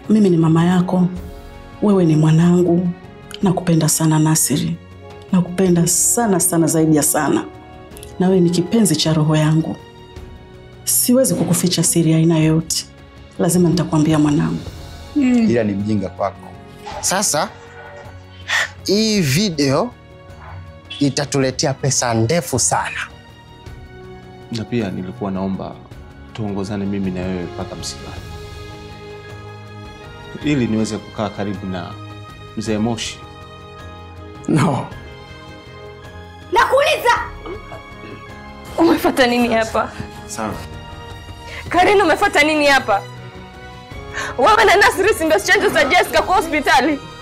mimi ni mama yako, wewe ni mwanangu. Nakupenda sana Nasiri, nakupenda sana sana, zaidi ya sana, na wewe ni kipenzi cha roho yangu. Siwezi kukuficha siri ya aina yoyote, lazima nitakwambia mwanangu. ila ni mjinga kwako. Sasa hii video itatuletea pesa ndefu sana. Na pia nilikuwa naomba tuongozane mimi na wewe mpaka msibani, ili niweze kukaa karibu na mzee Moshi. No, Nakuuliza, umefuata nini hapa? Sawa. Karina, umefuata nini hapa? Wewe na Nasri si ndio chanzo za Jessica kwa hospitali?